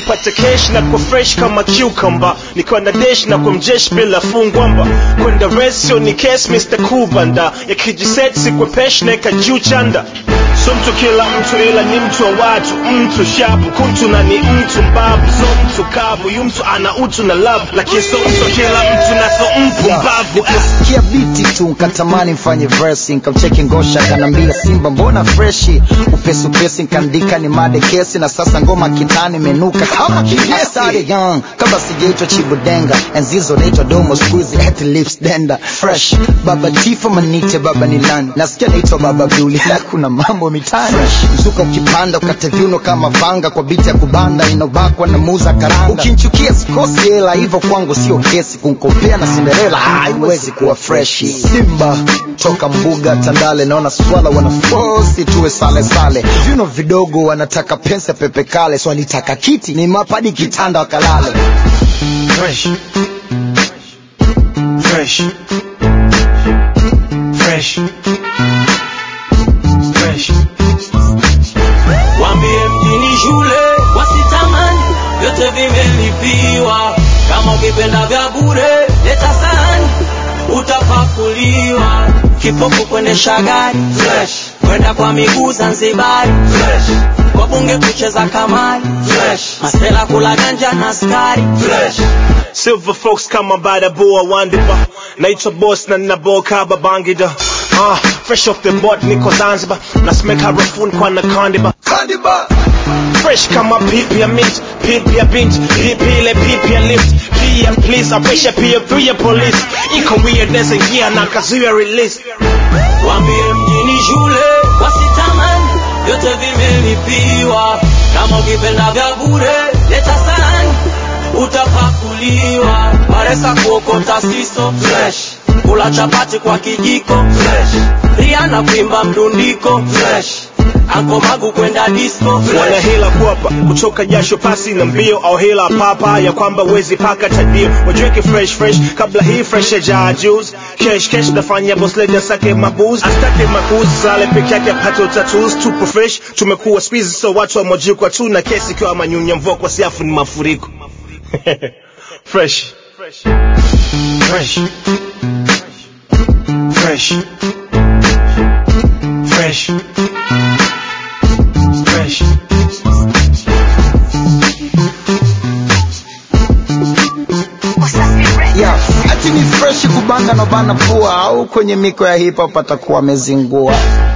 nikipata cash na kwa fresh kama cucumber nikiwa na dash na kwa mjesh bila fungwamba kwenda resio ni case Mr. Kubanda yakijiset sikwe pesh neka juu chanda so mtu kila mtu ila ni mtu wa watu mtu shapu kutu na ni mtu mbavu so mtu kavu yu mtu ana utu na love lakini so mtu kila mtu na so mpumbavu ah. Niliposikia biti tu nkatamani mfanye verse nkamcheki ngosha kanambia simba mbona freshi upesi upesi nkaandika ni made kesi na sasa ngoma kitani imenuka kama kigesi I started young kabla sijaitwa chibudenga enzizo naitwa domo squeezy at lips denda fresh baba tifo manite baba ni nani nasikia naitwa baba Abduli na kuna mambo mitani mzuka ukipanda ukate viuno kama vanga kwa biti ya kubanda inobakwa na muza karanga ukinchukia sikosi hela hivyo kwangu sio kesi kunkopea na Cinderella haiwezi kuwa freshi simba toka mbuga tandale naona swala wanafosi tuwe sale sale viuno vidogo wanataka pensa pepe kale so walitaka kiti ni mapadi kitanda wakalale Fresh. Fresh. Fresh. Fresh. Wambie mjini shule wasitamani, vyote vimelipiwa. Kama ukipenda vya bure, leta sahani, utapakuliwa. Kipofu kuendesha gari fresh, kwenda kwa miguu Zanzibari fresh, kwa bunge kucheza kamari fresh, masela kula ganja na askari fresh. Silver folks kama badaboa wandiba naitwa boss na naboka babangida ah, fresh off the board niko zanzibar nasemeka harafuni kwa na kandiba fresh kama pipi ya mint pipi ya bint pipi ile pipi ya lift pia please apisha pia pia police iko weirdness ingia na kazuia release Wambie mjini shule wasitamani, vyote vimelipiwa. Kama ukipenda vya bure, leta sahani, utapakuliwa. Paresa kuokota siso fresh, kula chapati kwa kijiko fresh, Rihanna kuimba mdundiko fresh, Anko Magu kwenda disco wana fresh. hila kuapa kutoka jasho pasi na mbio au hila papa ya kwamba wezi paka tadio wajiweke fresh fresh kabla hii fresh ya juice cash cash nafanya boss lady asake mabuz astake makuzi sale peke yake apate utatus tupo fresh tumekuwa squeeze so watu wa mojikwa tu na kesi ikiwa manyunya mvua kwa siafu ni mafuriko fresh fresh fresh fresh fresh fresh yeah. ati ni freshi kubanga na bana pua au kwenye miko ya hip hop atakuwa amezingua